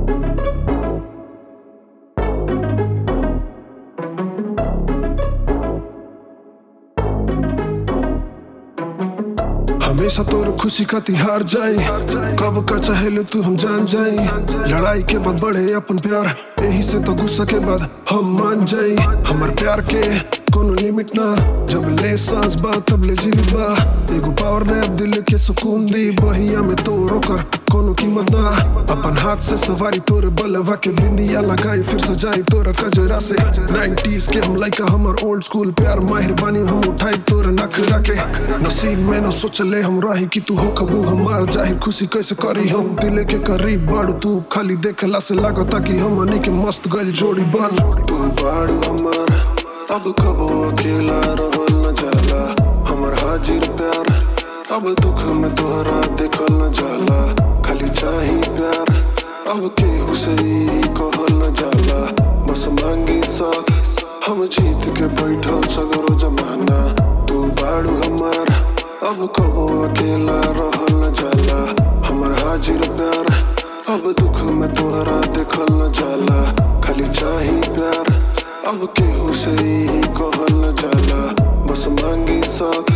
हमेशा तोर खुशी खाती हार जाई कब का चाहे तू हम जान जाई लड़ाई के बाद बढ़े अपन प्यार यही से तो गुस्सा के बाद हम मान जाई हमार प्यार के कोनो लिमिट ना जब ले सांस बा तब ले जीवित बा एगो पावर ने अब दिल के सुकून दी बहिया में तो रोकर कोनो कीमत ना अपन हाथ से सवारी तोरे बलवा के बिंदिया लगाई फिर सजाई तोरा कजरा से 90s के हम लाइका हमर ओल्ड स्कूल प्यार माहिर बानी हम उठाई तोरे नखरा के नसीब में न सोचले हम रही कि तू हो कबू हमार जाहिर खुशी कैसे करी हम दिले के करीब बाड़ू तू खाली देखला से लागता कि हमनी के मस्त गइल जोड़ी बन तू बाड़ू हमार अब कबो अकेला रहल न जाला हमर हाजिर प्यार अब दुख में तोहरा देखल न जाला खाली चाही प्यार अब केहू से ई कहल न जाला बस मांगी साथ हम जीत के बैठल सगरो जमाना तू बाड़ू हमार अब कबो अकेला रहल न जाला हमर हाजिर प्यार अब दुख में तोहरा देखल न जाला खाली चाही प्यार अब केहू से ई कहल न जाला बस मांगी साथ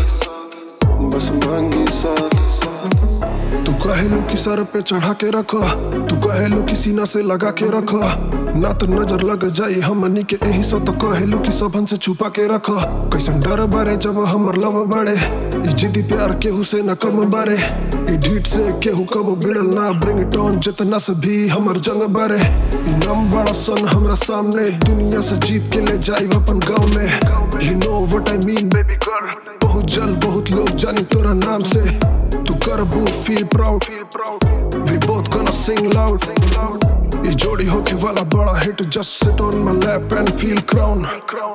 बस मांगी साथ तू कहेलू कि सर पे चढ़ा के रख तू कहेलू कि सीना से लगा के रख ना तो नजर लग जाई हमनी के यही सो तो कहेलू कि सबन से छुपा के रख कैसन डर बारे जब हमर लव बाड़े ई जिद्दी प्यार केहू से न कम बारे ई ढीठ से केहू कब बिड़ल ना ब्रिंग इट ऑन जितना से भी हमर जंग बारे ई नम बड़ा सन हमरा सामने दुनिया से जीत के ले जाई अपन गांव में you know what I mean baby girl बहुत जल्द बहुत लोग जानी तोरा नाम से तू कर बू feel proud we both gonna sing loud ये जोड़ी होके वाला बड़ा hit just sit on my lap and feel crown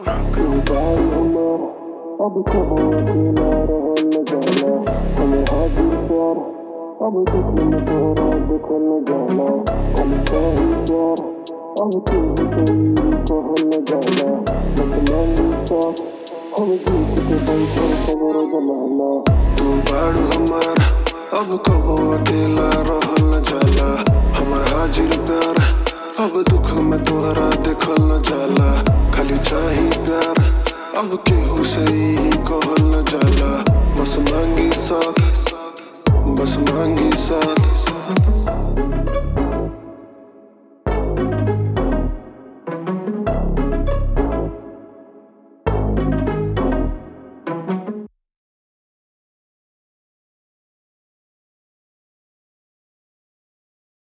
अब कबो अकेला रहल न जाला हमें हाजिर प्यार अब दुख में तोहरा देखल न जाला हम चाही प्यार अब केहू कोई कहल न जाला बस मांगी साथ हम जीत के बैठल सगरो जमाना तू बाड़ू हमार अब कबो अकेला रहल न जाला हमर हाजिर प्यार अब दुख में तोहरा देखल न जाला खाली चाही प्यार अब केहू से ई कहल न जाला बस मांगी साथ बस मांगी साथ